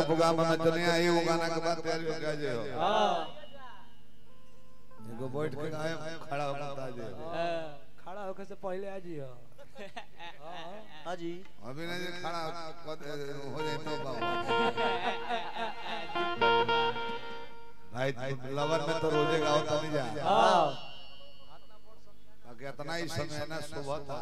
Programme में चले आई वो गाना के बाद तैयारी हो गया जे हो हाँ एगो बैठ के गाय खड़ा हो बता जे खड़ा होके से पहले आ जी हो हाँ जी अभी नहीं जे खड़ा कद- हो जाए तो बाबा भाई लवर में तो रोजे गाओ तो नहीं जा हाँ बाकी इतना ही समय ना सुबह था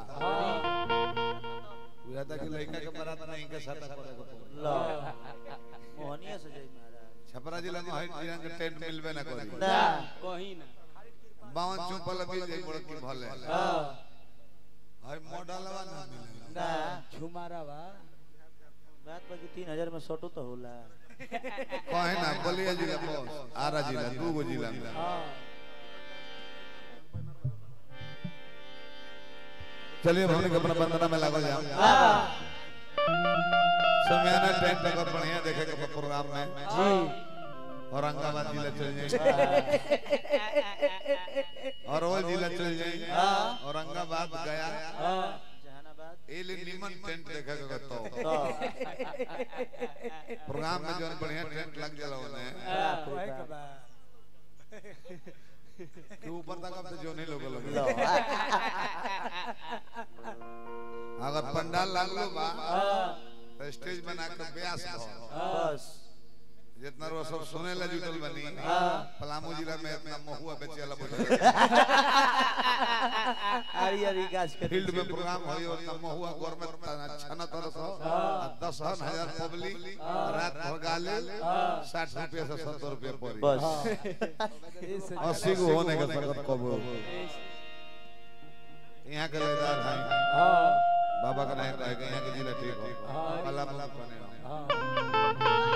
बुझा था कि लड़का के बारात नहीं के साथ करे को पड़े। लो मोहनिया से जय महाराज छपरा जिला में हर जिला के टेंट मिलबे ना करी ना कहीं ना बावन चुपल भी जे बड़ की भले हाँ हर मॉडलवा ना मिले ना झुमारा बा बात बाकी तीन हजार में सटो तो होला कहे ना बलिया जिला बस आरा जिला दू गो जिला में हाँ चलिए अब हमने के अपना बंदना में लागल जाओ हाँ समय ना टेंट अगर बढ़िया देखे के प्रोग्राम में जी औरंगाबाद जिला चल जाए अरवल जिला चल जाए औरंगाबाद गया हाँ जहानाबाद ए ले निमन टेंट देखे के तो तो प्रोग्राम में जो बढ़िया टेंट लग जाला ओने हाँ वही का बा कि ऊपर तक अब तो जो नहीं लोग लो लगे अगर पंडाल लागलो बा हाँ तो स्टेज बना के ब्यास हो बस जितना रो सब सुने ला जुटल बनी पलामू जिला में इतना महुआ बेचे वाला बोले आरी आरी गाछ के फील्ड में प्रोग्राम होई और तब महुआ गौर में छना तरह सौ दस हजार पब्लिक रात भर गाले साठ रुपये से सत्तर रुपये पड़ी बस इस अस्सी को होने का सकत कब यहाँ के लेदार हैं हाँ बाबा का नहीं रहेगा यहाँ के जिला ठीक हो हाँ। पला पला बने हो हाँ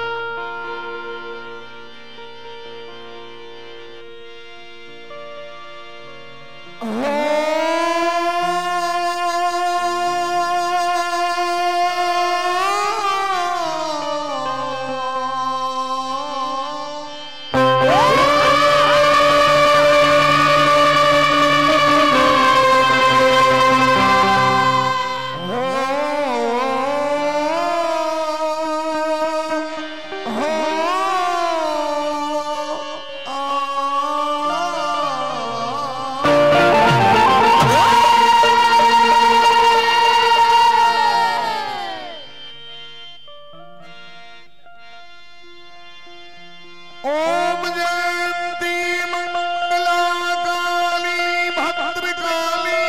ओम जयंती मंगला काली भद्रकाली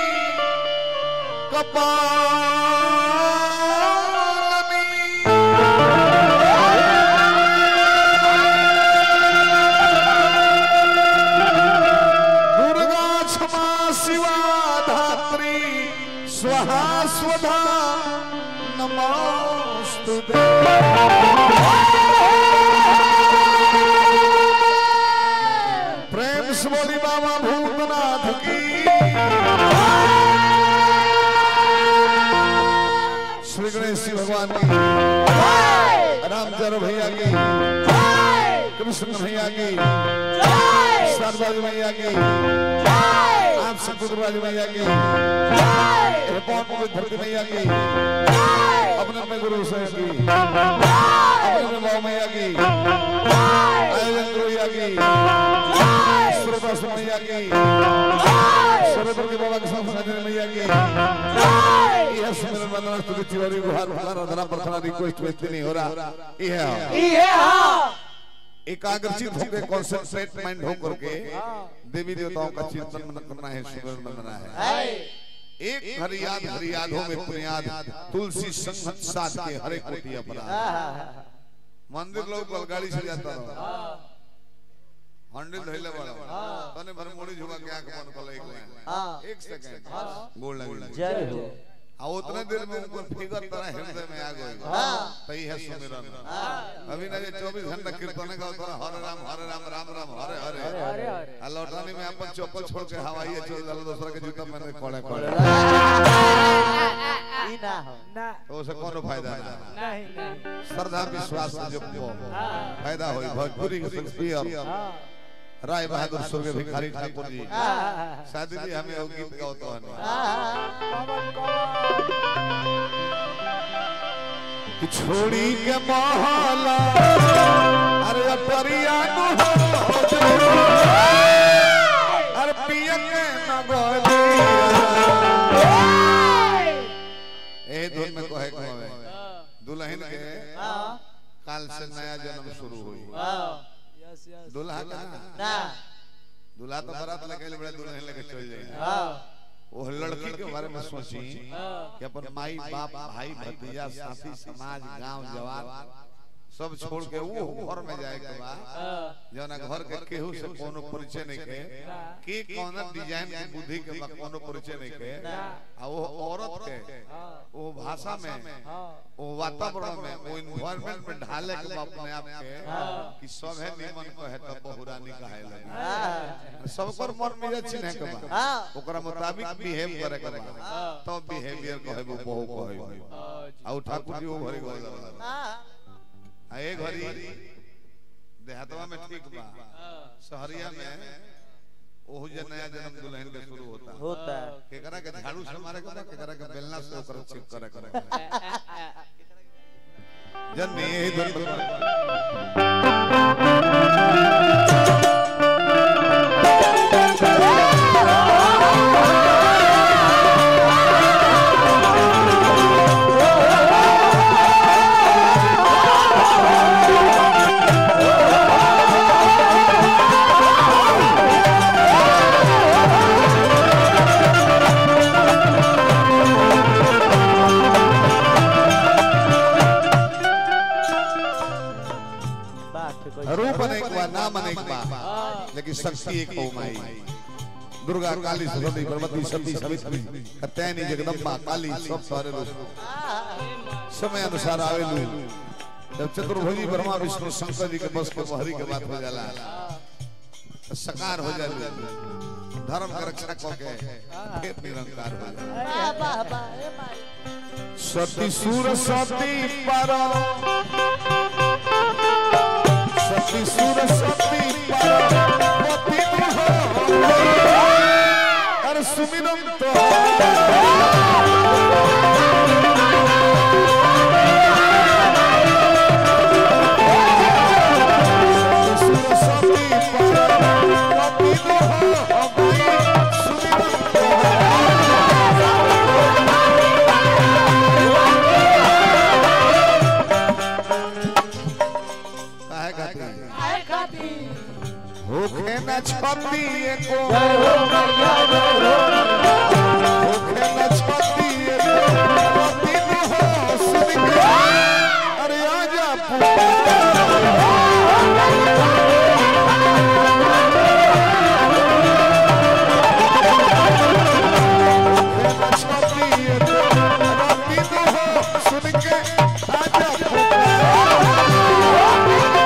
कपालनी दुर्गा क्षमा शिवा धात्री स्वाहा स्वधा नमोस्तुते प्रेम से बोली बाबा भूतनाथ की श्री गणेश जी भगवान की रामचंद्र भैया की कृष्ण भैया की सरदार भैया की आप सतुराज भैया की पवन पवित्र धरती भैया की अपने अपने गुरु से की अपने अपने बाबा मैया की आयोजन गुरु भैया की श्रोता मैया की सर्वत्र के बाबा के साथ साजन मैया की यह सुमिरन वंदना स्तुति तिवारी गुहार भला रधना प्रार्थना रिक्वेस्ट वेस्ट नहीं हो रहा यह ये हाँ एकाग्रचित होकर कॉन्सेंट्रेट माइंड होकर के देवी देवताओं का चिंतन मन करना है सुमिरन वंदना है एक हर याद हर यादों में पुनियाद तुलसी संगत साथ के हरे कोटि अपराध मंदिर लोग गाड़ी से जाता रहो हंड्रेड धैले बड़ा तने भर मोड़ी झुका के आंख बंद कर एक हाँ। एक सेकंड गोल लगी जय हो आ उतने देर में उनका फिगर तरह हृदय में आ गई हाँ। तई है सुमिरन अभी ना ये 24 घंटा कीर्तन का उतना हरे राम हरे राम राम राम हरे हरे अरे अरे आ लौटाने में अपन चप्पल छोड़ के हवाई चल जाला दूसरा के जूता पहने कोड़े कोड़े ई ना हो ना तो उसे कोनो फायदा ना नहीं नहीं श्रद्धा विश्वास से जो हाँ फायदा होई भोजपुरी के संस्कृति हाँ राय बहादुर स्वर्गीय भिखारी ठाकुर जी हाँ शादी भी हमें वो गीत गाओ तो हमें कौन कौन कि छोड़ी के महला अरे अटरिया नु हो जाए अरे पिया के नगलिया ए धुन में कहे कहवे दुल्हन के हाँ काल से नया जन्म शुरू हुई हाँ यस यस दुल्हा का ना ना दूल्हा तो बारात लेके बड़े दुल्हन लेके चल जाए हाँ वो लड़की के बारे में सोची हाँ कि अपन माई बाप भाई भतीजा साथी समाज गांव जवार सब छोड़ के वो घर में जाए के बाद हाँ जना घर के केहू से कोनो परिचय नहीं के के कौन डिजाइन के बुद्धि के बा कोनो परिचय नहीं के आ वो औरत के हाँ वो भाषा में हाँ वो वातावरण में वो इन्वायरमेंट में ढाले के बा अपने आप के कि सब है निमन को है तो बहुरानी कहे लगे हाँ सबकर मन में चिन्ह के बा हाँ ओकरा मुताबिक बिहेव करे के बा तो बिहेवियर कहे वो बहु कहे आ उ ठाकुर जी वो घरी गए हाँ आ ए घरी देहातवा में ठीक बा शहरिया में ओहु जे नया जन्म दुल्हन के शुरू होता होता है केकरा के झाड़ू से मारे के बा, केकरा के बेलना से ओकरा चिप करे करे जन नहीं यही धन बता बात कोई रूप अनेक बा नाम अनेक बा लेकिन शक्ति एक हो माई दुर्गा काली सरस्वती भगवती सती सावित्री कत्यायनी जगदम्बा काली सब सारे रूप समय अनुसार आवेलू जब चतुर्भुजी ब्रह्मा विष्णु शंकर जी के बस के बहरी के बात हो जाला तो सकार हो जाए धर्म के रक्षा क के फिर निरंकार हो जाए वाह वाह वाह ए माई सती सुर सती पर सती सुर सती पर पति हो अरे सुमिरन तो सती सुर सती पर पति हो सुमिरन तो काहे खातिर आए खाती होखे न छपी एको जय हो मैया जय हो होखे न छपी एको पति हो सुन के अरे आजा पुकार होखे न छपी एको पति हो सुन के आजा पुकार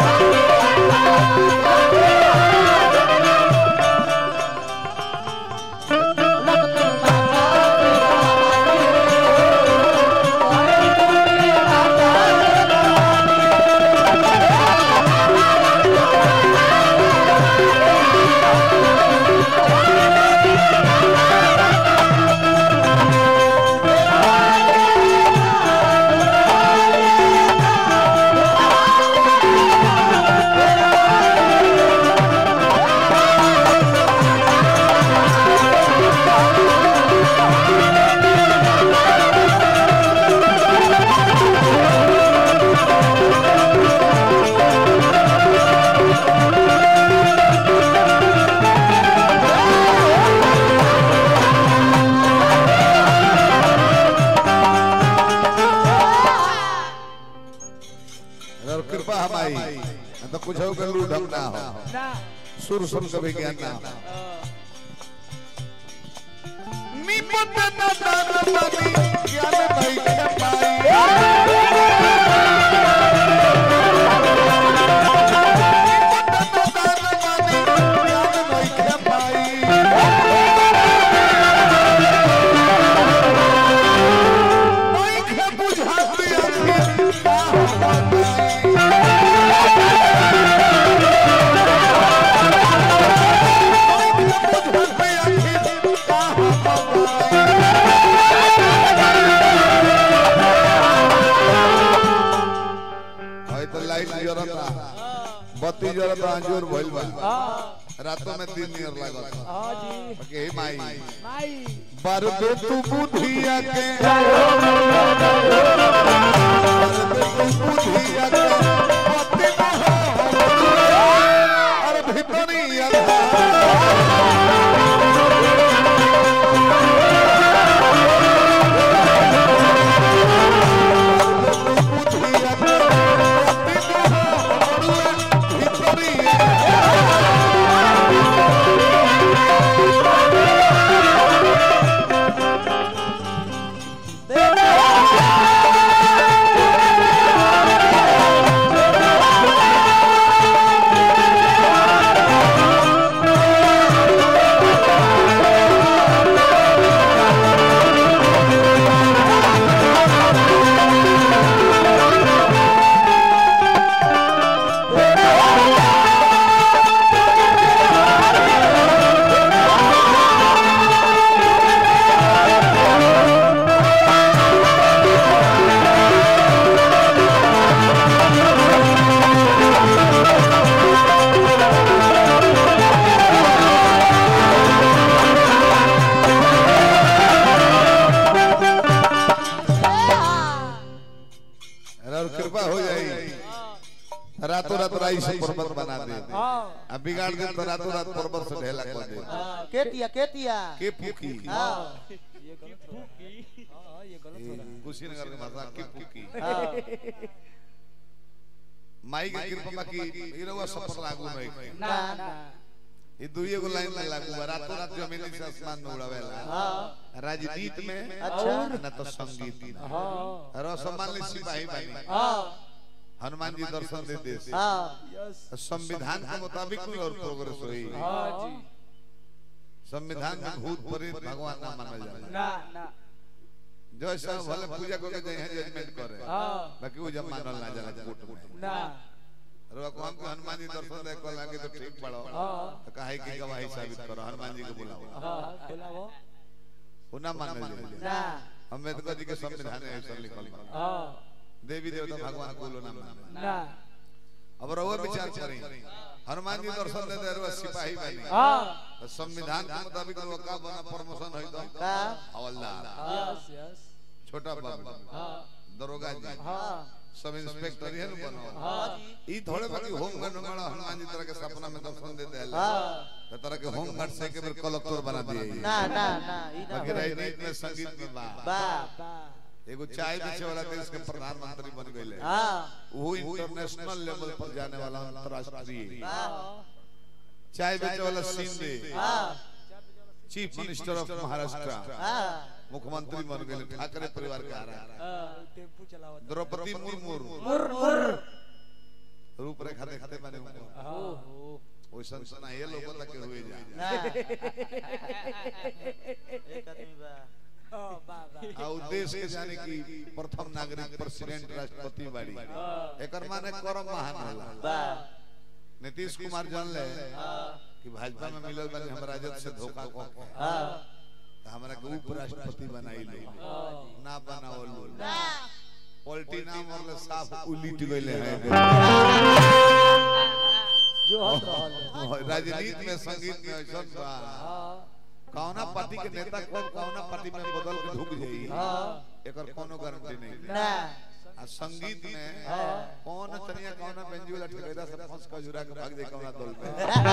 अगर कृपा हमारी तो कुछ हो कर लूट हम ना हो ना सुर सुन कभी ज्ञान ना हो हाँ निपट न दान बनी ज्ञान नहीं के पाई निपट न दान बनी ज्ञान नहीं के पाई नहीं के बुझाती अखिर का बताई Thank भाई तो लाइट जरता बत्ती जरता अंजूर भइल बा हाँ रातों में दिन नियर लागत हाँ जी के हे माई माई बर दे तू बुधिया के बर दे तू बुधिया के बत्ती बहो अरे भीतरी अंधार बुधिया के बत्ती बहो भीतरी और कृपा हो जाई रातों रात राई से पर्वत बना दे हाँ अब बिगाड़ दे तो रातों रात पर्वत से ढेला कर दे केतिया केतिया के फूकी हाँ ये गलत हो रहा हाँ ये गलत हो रहा कुशीनगर की भाषा के फूकी हाँ माई के कृपा की इरवा सफर लागू नहीं ना ना ये दुइये को लाइन में लागू बा रातों रात जमीन से आसमान में उड़ावेला हाँ राजनीति में अच्छा। न तो संगीत में है हाँ रसमान ले सिपाही बनी हाँ हनुमान जी दर्शन दे दे हाँ यस संविधान के मुताबिक कोई और प्रोग्रेस हुई हाँ जी संविधान में भूत प्रेत भगवान ना मानल जाला ना ना जैसा भले पूजा करके जाए हैं जजमेंट करे हाँ बाकी वो जब मानल ना जाला कोर्ट में ना रवा को हमको हनुमान जी दर्शन दे को लागे तो ठीक पड़ो हाँ तो काहे की गवाही साबित करो हनुमान जी को बुलाओ हाँ बोला वो वो ना मानल जाला ना अम्बेडकर जी के संविधान में ऐसा लिखल बा हाँ देवी देवता भगवान को लो ना माने ना अब रवा विचार करें हनुमान जी दर्शन दे दे रवा सिपाही बनी हाँ तो संविधान के मुताबिक वो का बना प्रमोशन होई तो का हवलदार यस यस छोटा बाबू हाँ दरोगा जी हाँ सब इंस्पेक्टर ही है बनो हाँ ई थोड़े बाकी होम गार्ड वाला हनुमान जी तरह के सपना में दर्शन देते हैं हाँ तो तरह के होम गार्ड से के फिर कलेक्टर बना दिए ना ना ना ई ना बाकी राजनीति में संगीत में बा बा बा एगो चाय बेचे वाला देश के प्रधानमंत्री बन गए हाँ वो इंटरनेशनल लेवल पर जाने वाला अंतरराष्ट्रीय बा चाय बेचे वाला सिंधे हाँ चीफ मिनिस्टर ऑफ महाराष्ट्र हाँ मुख्यमंत्री बन गए ठाकरे परिवार के आ रहा हाँ, टेम्पू चलावत द्रौपदी मुर्मू मुर मुर रूपरेखा देखते मैंने उनको हाँ वैसा सुना ये लोगों तक हुए जा ना एक आदमी बा हाँ बा बा आ उद्देश्य के जाने की प्रथम नागरिक प्रेसिडेंट राष्ट्रपति बाड़ी एकर माने करम महान होला बा नीतीश कुमार जान ले कि भाजपा में मिलल बानी हम राजद से धोखा को हाँ हमरा के उपराष्ट्रपति बनाई ले ना बनावल ना पलटी नाम और साफ उलिट गइले हैं जो हट रहल है राजनीति में संगीत में ऐसा बा हाँ कौना पार्टी के नेता कौन कौना पार्टी में बदल के ढुक जाई हाँ एकर कोनो गारंटी नहीं ना आ संगीत में कौन चनिया कौन बेंजी वाला ठेकेदार से फंस के जुरा के भाग जाए कौन दल पे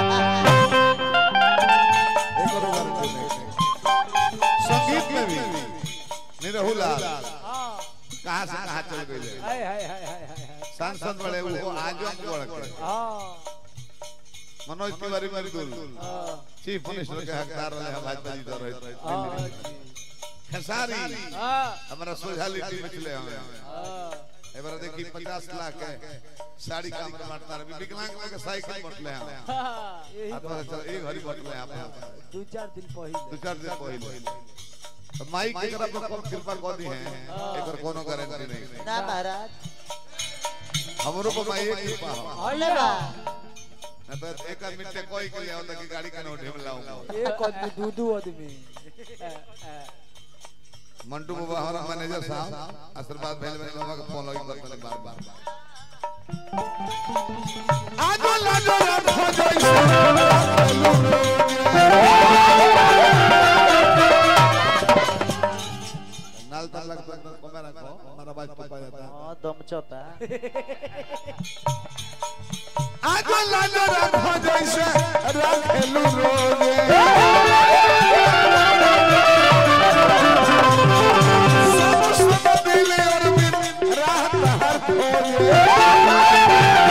एक और गारंटी नहीं संगीत में भी निरहु लाल हाँ कहां से कहां चल गए हाय हाय हाय हाय हाय हाय सांसद बड़े वो आज हम बढ़ के हाँ मनोज तिवारी मरदुल हाँ चीफ मिनिस्टर के हकदार रहे हैं भाजपा जी रहे हाँ जी खेसारी हाँ हमारा सोझालिटी मिचले हमें हाँ एबार देखी 50 लाख के साड़ी काम में बांटता रहे विकलांग के साइकिल बांटले हैं हाँ, यही आप बात। चल एक घड़ी बांटले हैं आप दू चार दिन दो पहले चार दिन पहले तो माइक के तरफ पर कृपा कर दी है एकर कोनो गारंटी नहीं ना महाराज हमरो को माई एक कृपा हो हल्ले बा न तो एक आदमी ते कोई के ले होता कि गाड़ी का नोट हम लाऊंगा एक आदमी दू दू आदमी हाँ, हाँ। मंटू बाबा हमारा मैनेजर साहब आशीर्वाद भेल में बाबा के फोन लगी करते बार बार पा जाता हाँ दम चौथा आगो लागो रखो जैसे रखेलू रोजे सब सब दिल और बिन रात हर खोजे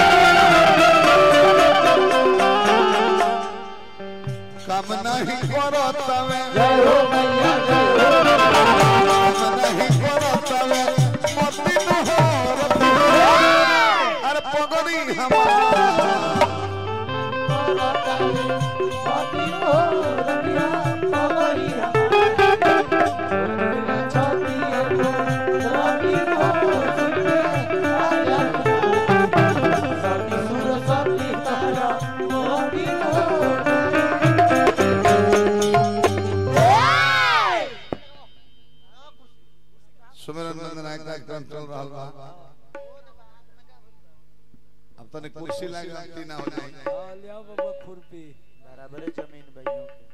काम नहीं करो तवे काम नहीं करो तवे मती नहर अरे पगड़ी हमार सुमेरन नंदन नायक का एकदम चल रहा बा अब तने कुर्सी लगा ना हो जाए लिया बाबा खुरपी बराबर है जमीन भाइयों के